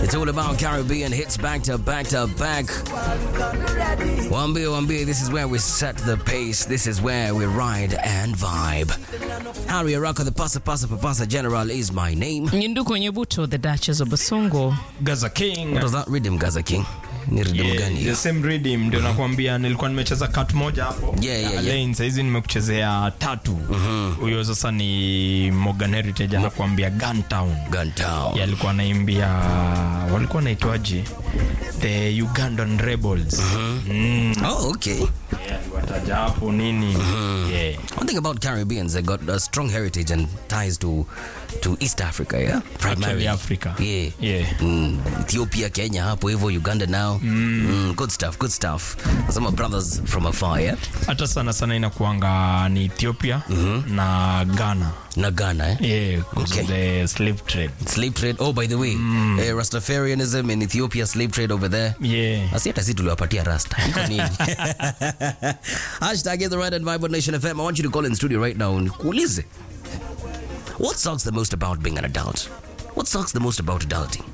It's all about Caribbean hits back to back to back. Wambie, Wambie, this is where we set the pace. This is where we ride and vibe. Harry Araka, the Pasa Pasa Papasa General is my name. Nyinduko Nyebuto, the Duchess of Basongo. Gaza King. What does that rhythm, Gaza King? Ni rhythm Yeah, gani? the same rhythm ndio nakwambia nilikuwa nimecheza cut moja hapo Yeah, yeah, Ya yeah. lane saizi nimekuchezea tatu huyo sasa ni Morgan Heritage anakuambia Guntown Gun Town. Yeah, alikuwa anaimbia walikuwa naitwaje the Ugandan Rebels mm. Oh, okay. yeah, wataja hapo nini yeah. One thing about Caribbeans, they got a strong heritage and ties to to East Africa, yeah? Actually Africa Yeah. yeah. Mm, Ethiopia, Kenya, hapo hivyo, Uganda now. Mm, good stuff, good stuff. Some are brothers from afar, yeah? hata sana sana inakuanga ni Ethiopia na Ghana Na Ghana, eh? yeah, because of the slave trade Slave trade. Oh, by the way, eh, Rastafarianism in Ethiopia, slave trade over there. yeah. Asi hata si tuliwapatia rasta. Iko nini? Hashtag is the right and vibe on Nation FM. I want you to call in studio right now. Nikuulize. What sucks the most about being an adult? What sucks the most about adulting?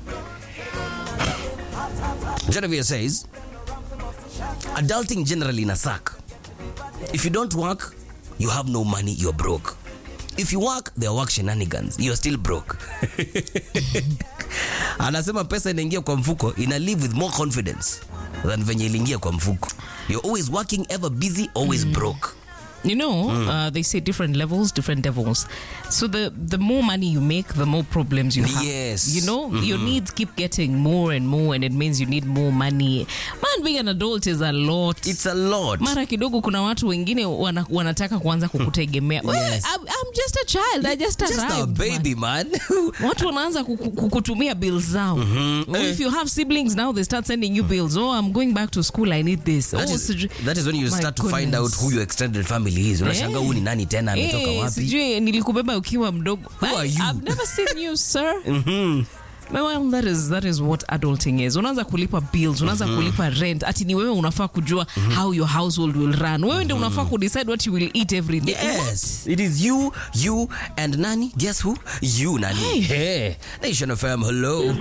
Genevieve says, adulting generally in a suck. If you don't work, you have no money, you're broke. If you work, there are work shenanigans, you're still broke. Anasema pesa inaingia kwa mfuko ina live with more confidence than venye iliingia kwa mfuko. You're always working, ever busy, always broke. You know, uh, they say different levels, different devils. So the the more money you make, the more problems you have. Yes. You know, your needs keep getting more and more, and it means you need more money. Man, being an adult is a lot. It's a lot. mara kidogo kuna watu wengine wana, wanataka kuanza kukutegemea Well, Yes. I'm, I'm just a child I just, Just a arrived, man. baby, man. watu wanaanza kuku- kukutumia bills zao oh, if you have siblings now they start sending you bills oh i'm going back to school i need this That oh, is, sijui- that is when you My start to find out goodness. who your extended family is. Unashangaa Eh. huyu ni nani tena ametoka Eh, wapi? sijui nilikubeba ukiwa mdogo Who are I- you? I've never seen you sir Well, that is, that is what adulting is unaanza kulipa bills unaanza kulipa rent ati ni wewe unafaa kujua how your household will run wewe ndio unafaa kudecide what you will eat every day Yes, it is you, you, and Nani. Guess who? You, Nani. Hey. Hey, Nation FM. Hello.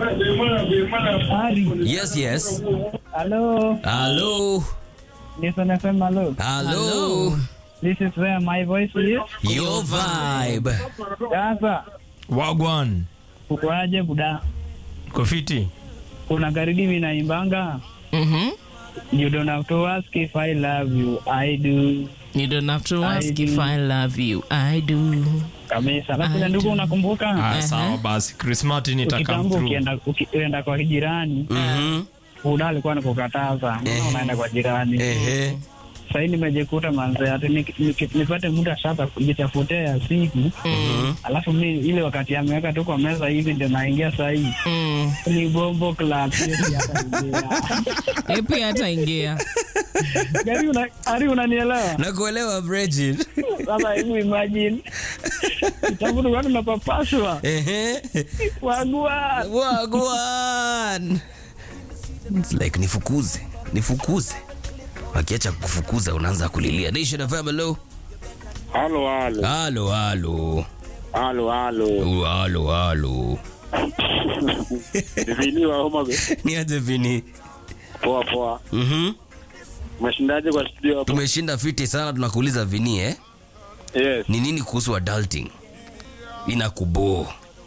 Yes, yes. Hello, Hello. listen FM, hello. Hello. This is where my voice is. Your vibe. Sasa Wagwan ukoaje buda? kofiti Kuna karidi mimi naimbanga. Mhm. You don't have to ask if I love you. I do. You don't have to I ask if do. I love you. I do. Kabisa. Alafu I ile ndugu do. unakumbuka? ah, sawa basi Christmas nitakam Ukitambo through ukienda uki- ukienda kwa jirani, Mhm. buda alikuwa anakukataza. Mbona unaenda kwa jirani? Ehe. Sasa hivi nimejikuta manze ati niki- niki- nipate muda sasa kujitafutia ya siku. Alafu mimi ile wakati ameweka tu kwa meza hivi ndio naingia saa hii. Mm. Ni bombo club. siwezi hata ingia. Eh, pia hata ingia. Gari una, Ari unanielewa? Nakuelewa Bridget. Sasa hebu imagine. Kitabu tu watu napapaswa. Ehe. Wagua. Wagwan. It's like nifukuze, nifukuze. Akiacha kufukuza unaanza kulilia. Nation FM. Hello. Halo, halo, Halo, halo. halo, halo. Oh, Halo, halo. Vini wa Homa Bay. Niaje Vini? Poa poa. Mhm. Umeshindaje kwa studio hapo? Tumeshinda fiti sana tunakuuliza Vini eh? Yes. Ni nini kuhusu adulting? Inakuboo.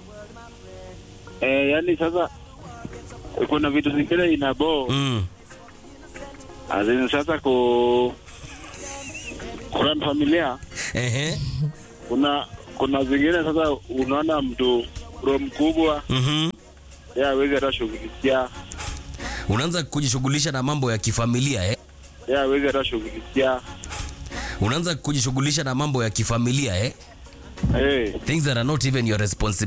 Eh, yani sasa kuna vitu zingine inabo. Mm. Azini sasa ku kurun familia Ehe. kuna kuna zingine sasa unaona mtu bro mkubwa Mhm. yeye hawezi hata shughulikia Unaanza kujishughulisha na mambo ya kifamilia eh? yeye hawezi hata shughulikia Unaanza kujishughulisha na mambo ya kifamilia eh? eh Things that are not even your responsibility.